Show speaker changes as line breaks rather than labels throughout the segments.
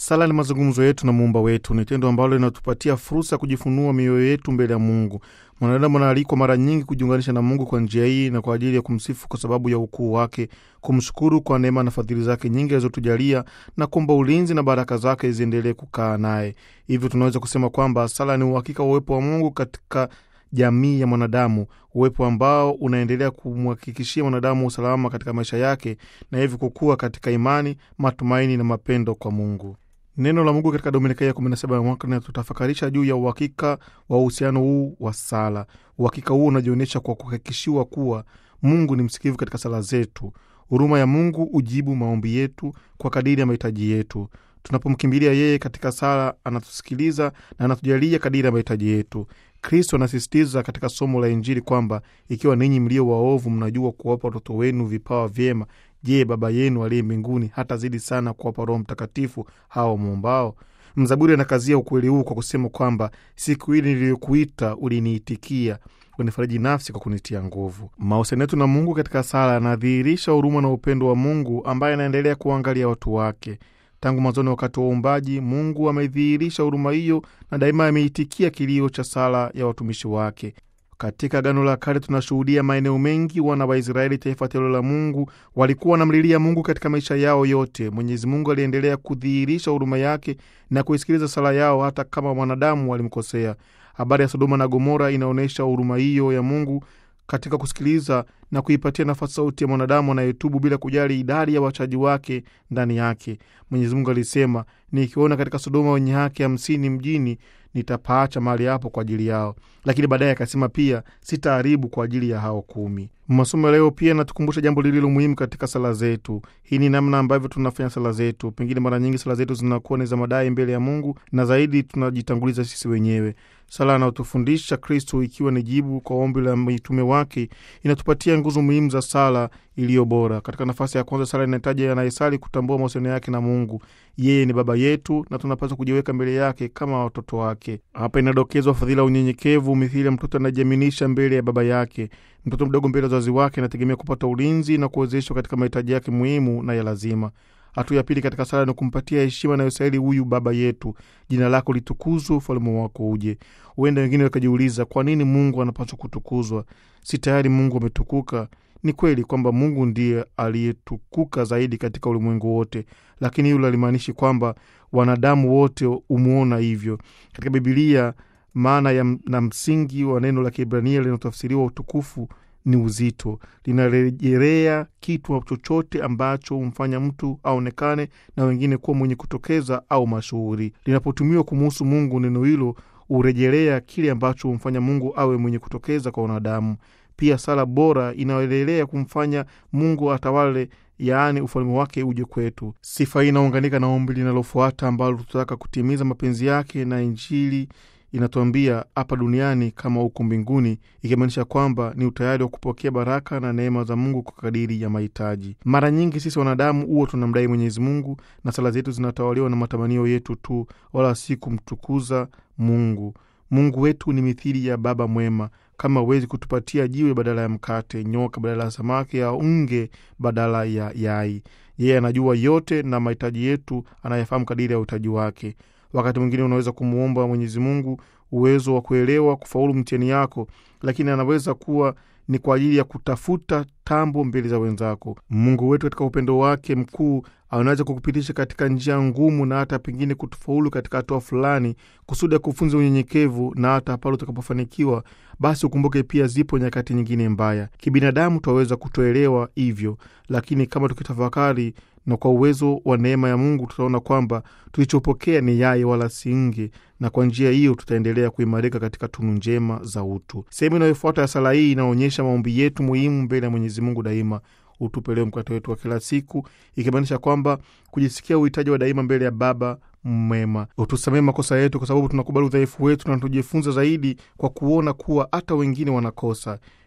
Sala ni mazungumzo yetu na muumba wetu, ni tendo ambalo linatupatia fursa ya kujifunua mioyo yetu mbele ya Mungu. Mwanadamu anaalikwa mara nyingi kujiunganisha na Mungu kwa njia hii na kwa ajili ya kumsifu kwa sababu ya ukuu wake, kumshukuru kwa neema na fadhili zake nyingi alizotujalia na kuomba ulinzi na baraka zake ziendelee kukaa naye. Hivyo tunaweza kusema kwamba sala ni uhakika wa uwepo wa Mungu katika jamii ya mwanadamu, uwepo ambao unaendelea kumhakikishia mwanadamu usalama katika maisha yake na hivyo kukua katika imani, matumaini na mapendo kwa Mungu. Neno la Mungu katika Dominika ya 17 ya mwaka linatutafakarisha juu ya uhakika wa uhusiano huu wa sala. Uhakika huu unajionyesha kwa kuhakikishiwa kuwa Mungu ni msikivu katika sala zetu. Huruma ya Mungu hujibu maombi yetu kwa kadiri ya mahitaji yetu. Tunapomkimbilia yeye katika sala, anatusikiliza na anatujalia kadiri ya mahitaji yetu. Kristo anasisitiza katika somo la Injili kwamba ikiwa ninyi mlio waovu mnajua kuwapa watoto wenu vipawa vyema, je, Baba yenu aliye mbinguni hatazidi sana kuwapa Roho Mtakatifu hao mwombao? Mzaburi anakazia ukweli huu kwa kusema kwamba siku hili niliyokuita uliniitikia, unifariji nafsi kwa kunitia nguvu. Mahusiano yetu na Mungu katika sala yanadhihirisha huruma na upendo wa Mungu ambaye anaendelea kuangalia watu wake. Tangu mwanzoni, wakati wa uumbaji, Mungu amedhihirisha huruma hiyo na daima ameitikia kilio cha sala ya watumishi wake. Katika Agano la Kale tunashuhudia maeneo mengi wana wa Israeli, taifa teule la Mungu, walikuwa wanamlilia Mungu katika maisha yao yote. Mwenyezi Mungu aliendelea kudhihirisha huruma yake na kuisikiliza sala yao hata kama wanadamu walimkosea. Habari ya Sodoma na Gomora inaonyesha huruma hiyo ya Mungu katika kusikiliza na kuipatia nafasi sauti ya mwanadamu anayetubu bila kujali idadi ya wachaji wake ndani yake. Mwenyezi Mungu alisema, nikiona katika Sodoma wenye haki hamsini mjini nitapaacha mahali hapo kwa ajili yao. Lakini baadaye akasema pia sitaharibu kwa ajili ya hao kumi. Masomo ya leo pia natukumbusha jambo lililo muhimu katika sala zetu. Hii ni namna ambavyo tunafanya sala zetu. Pengine mara nyingi sala zetu zinakuwa ni za madai mbele ya Mungu, na zaidi tunajitanguliza sisi wenyewe. Sala anayotufundisha Kristo, ikiwa ni jibu kwa ombi la mitume wake, inatupatia nguzo muhimu za sala iliyo bora. Katika nafasi ya kwanza, sala inahitaji anayesali kutambua mahusiano yake na Mungu. Yeye ni Baba yetu na tunapaswa kujiweka mbele yake kama watoto wake. Hapa inadokezwa fadhila ya unyenyekevu, mithili ya mtoto anajiaminisha mbele ya baba yake. Mtoto mdogo mbele ya wazazi wake anategemea kupata ulinzi na kuwezeshwa katika mahitaji yake muhimu na ya lazima. Hatua ya pili katika sala ni kumpatia heshima inayostahili huyu baba yetu. Jina lako litukuzwe, ufalme wako uje. Huenda wengine wakajiuliza, kwa nini Mungu anapaswa kutukuzwa? Si tayari Mungu ametukuka? Ni kweli kwamba Mungu ndiye aliyetukuka zaidi katika ulimwengu wote, lakini hilo halimaanishi kwamba wanadamu wote humwona hivyo. Katika Bibilia, maana ya na msingi wa neno la Kiebrania linalotafsiriwa utukufu ni uzito, linarejelea kitu chochote ambacho humfanya mtu aonekane na wengine kuwa mwenye kutokeza au mashuhuri. Linapotumiwa kumuhusu Mungu, neno hilo hurejelea kile ambacho humfanya Mungu awe mwenye kutokeza kwa wanadamu. Pia sala bora inaendelea kumfanya Mungu atawale, yaani ufalme wake uje kwetu. Sifa hii inaunganika na ombi linalofuata ambalo tutataka kutimiza mapenzi yake, na Injili inatuambia hapa duniani kama huko mbinguni, ikimaanisha kwamba ni utayari wa kupokea baraka na neema za Mungu kwa kadiri ya mahitaji. Mara nyingi sisi wanadamu huwa tunamdai Mwenyezi Mungu na sala zetu zinatawaliwa na matamanio yetu tu, wala si kumtukuza Mungu. Mungu wetu ni mithili ya baba mwema. Kama huwezi kutupatia jiwe badala ya mkate, nyoka badala ya samaki, au nge badala ya yai, yeye anajua yote na mahitaji yetu anayefahamu kadiri ya uhitaji wake. Wakati mwingine unaweza kumwomba Mwenyezi Mungu uwezo wa kuelewa kufaulu mtihani yako, lakini anaweza kuwa ni kwa ajili ya kutafuta tambo mbele za wenzako. Mungu wetu katika upendo wake mkuu anaweza kukupitisha katika njia ngumu na hata pengine kutufaulu katika hatua fulani, kusudi ya kufunza unyenyekevu, na hata pale utakapofanikiwa, basi ukumbuke pia zipo nyakati nyingine mbaya. Kibinadamu twaweza kutoelewa hivyo, lakini kama tukitafakari na kwa uwezo wa neema ya Mungu tutaona kwamba tulichopokea ni yai wala si nge, na kwa njia hiyo tutaendelea kuimarika katika tunu njema za utu. Sehemu inayofuata ya sala hii inaonyesha maombi yetu muhimu mbele ya Mwenyezi Mungu daima. Utupe leo mkate wetu wa kila siku, ikimaanisha kwamba kujisikia uhitaji wa daima mbele ya Baba mwema. Utusamee makosa yetu, kwa sababu tunakubali udhaifu wetu na tujifunza zaidi kwa kuona kuwa hata wengine wanakosa.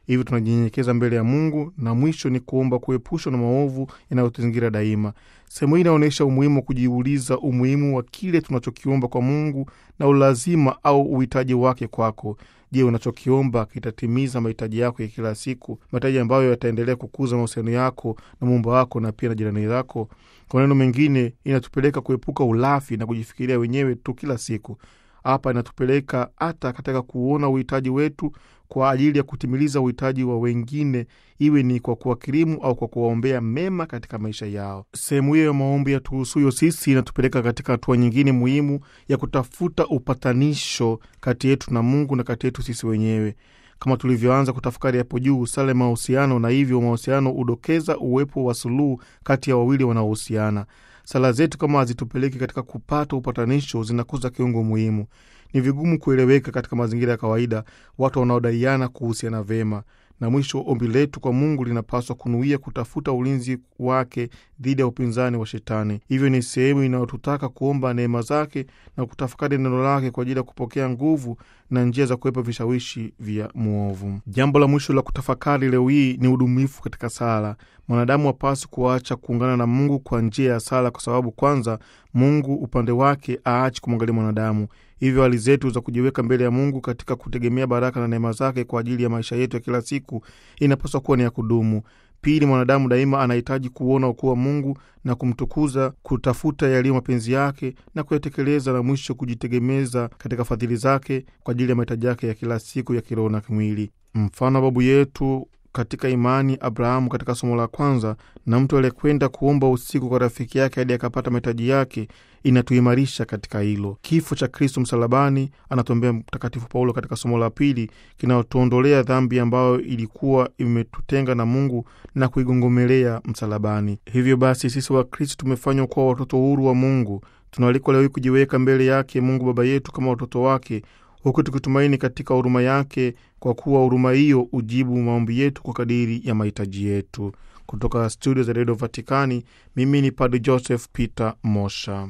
Hivyo tunajinyenyekeza mbele ya Mungu, na mwisho ni kuomba kuepushwa na maovu yanayotuzingira daima. Sehemu hii inaonyesha umuhimu wa kujiuliza umuhimu wa kile tunachokiomba kwa Mungu na ulazima au uhitaji wake kwako. Je, unachokiomba kitatimiza mahitaji yako ya kila siku, mahitaji ambayo yataendelea kukuza mahusiano yako na muumba wako na pia na jirani zako? Kwa maneno mengine, inatupeleka kuepuka ulafi na kujifikiria wenyewe tu kila siku. Hapa inatupeleka hata katika kuona uhitaji wetu kwa ajili ya kutimiliza uhitaji wa wengine, iwe ni kwa kuwakirimu au kwa kuwaombea mema katika maisha yao. Sehemu hiyo ya maombi yatuhusuyo sisi inatupeleka katika hatua nyingine muhimu ya kutafuta upatanisho kati yetu na Mungu na kati yetu sisi wenyewe. Kama tulivyoanza kutafakari hapo juu, sala mahusiano, na hivyo mahusiano hudokeza uwepo wa suluhu kati ya wawili wanaohusiana. Sala zetu kama hazitupeleki katika kupata upatanisho, zinakuza kiungo muhimu. Ni vigumu kueleweka katika mazingira ya kawaida watu wanaodaiana kuhusiana vema. Na mwisho, ombi letu kwa Mungu linapaswa kunuia kutafuta ulinzi wake dhidi ya upinzani wa Shetani. Hivyo ni sehemu inayotutaka kuomba neema zake na kutafakari neno lake kwa ajili ya kupokea nguvu na njia za kuwepa vishawishi vya mwovu. Jambo la mwisho la kutafakari leo hii ni udumifu katika sala. Mwanadamu hapaswi kuacha kuungana na Mungu kwa njia ya sala, kwa sababu kwanza, Mungu upande wake aachi kumwangalia mwanadamu. Hivyo hali zetu za kujiweka mbele ya Mungu katika kutegemea baraka na neema zake kwa ajili ya maisha yetu ya kila siku inapaswa kuwa ni ya kudumu. Pili, mwanadamu daima anahitaji kuona ukuu wa Mungu na kumtukuza, kutafuta yaliyo mapenzi yake na kuyatekeleza, na mwisho kujitegemeza katika fadhili zake kwa ajili ya mahitaji yake ya kila siku ya kiroho na kimwili. Mfano wa babu yetu katika imani Abrahamu katika somo la kwanza, na mtu aliyekwenda kuomba usiku kwa rafiki yake hadi akapata mahitaji yake, inatuimarisha katika hilo. Kifo cha Kristo msalabani, anatuambia Mtakatifu Paulo katika somo la pili, kinaotuondolea dhambi ambayo ilikuwa imetutenga na Mungu na kuigongomelea msalabani. Hivyo basi sisi wa Kristo tumefanywa kuwa watoto huru wa Mungu. Tunaalikwa leo hii kujiweka mbele yake Mungu Baba yetu kama watoto wake huku tukitumaini katika huruma yake, kwa kuwa huruma hiyo ujibu maombi yetu kwa kadiri ya mahitaji yetu. Kutoka studio za redio Vatikani, mimi ni Padre Joseph Peter Mosha.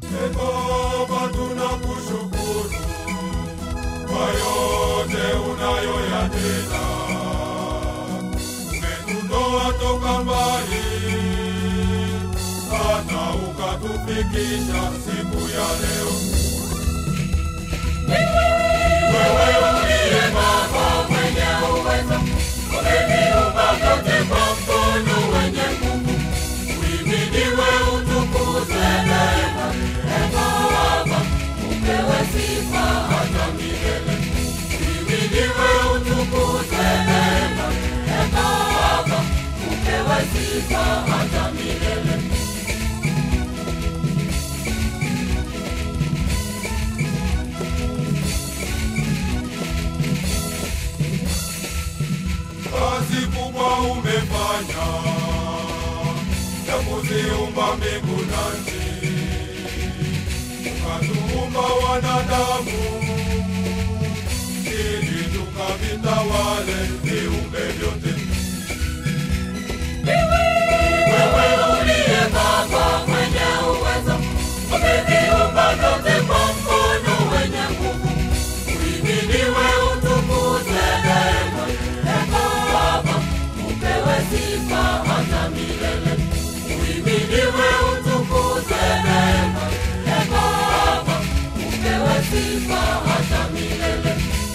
Baba, tunakushukuru kwa yote unayoyatenda. Umetutoa toka mbali hata ukatufikisha siku ya leo. Wewe uliye Baba mwenye uwezo, umeviumba vyote kwa mkono wenye nguvu. Uhimidiwe, utukuzwe daima. Ee Baba, upewe sifa hata milele. Uhimidiwe, utukuzwe daima. Ee Baba, upewe sifa hata milele. kazi kubwa umefanya ya kuziumba mbingu na nchi, ukatuumba wanadamu ili tukavitawale viumbe vyote. Wewe uliye Baba mwenye uwezo, umeviumba vyote kwa mkono wenye nguvu. Uhimidiwe, utukuzwe daima. Ee Baba, upewe sifa hata milele. Uhimidiwe, utukuzwe daima. Ee Baba, upewe sifa hata milele.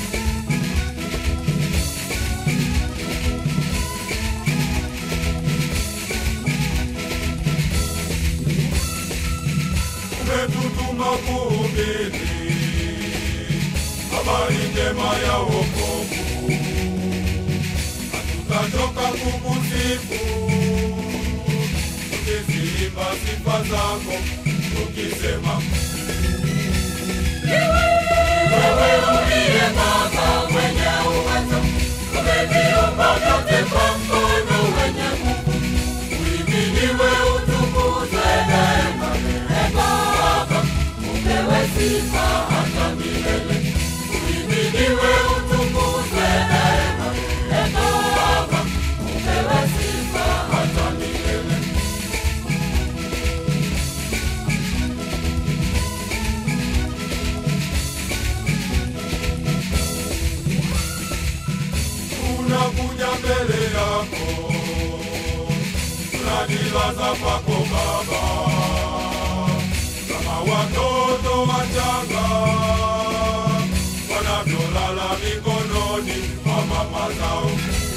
umetutuma kuhubiri habari njema ya wokovu. Hatutachoka kukusifu tukiziimba sifa zako tukisema, wewe uliye Baba mwenye uwezo, umeviumba vyote kwa mkono wenye nguvu. Uhimidiwe, utukuzwe daima. Ee Baba, upewe sifa hata milele. Uhimidiwe, utukuzwe daima. Ee Baba, upewe sifa hata milele. mbele yako, tunajilaza kwako Baba, kama watoto wachanga wanavyolala mikononi mwa mama zao.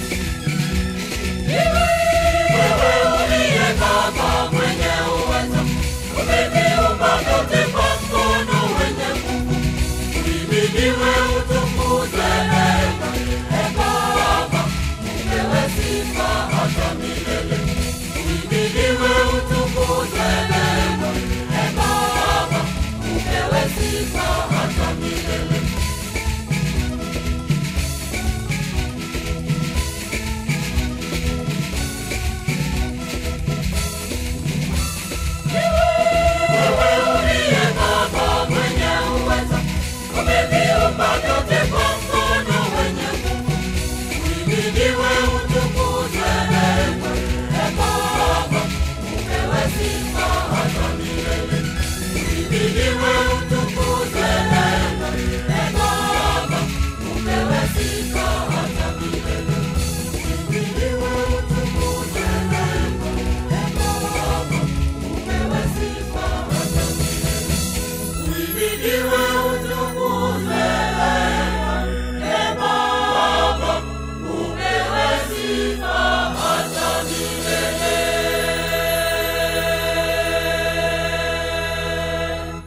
uliye Baba mwenye uwezo, umeviumba vyote kwa mkono wenye nguvu. Uhimidiwe, utukuzwe daima. E Baba, upewe sifa hata milele. Uhimidiwe, utukuzwe daima. E Baba, upewe sifa hata milele. uliye Baba mwenye uwezo, umeviumba vyote kwa mkono wenye nguvu. Uhimidiwe, utukuzwe daima. E Baba, upewe sifa hata milele. Uhimidiwe,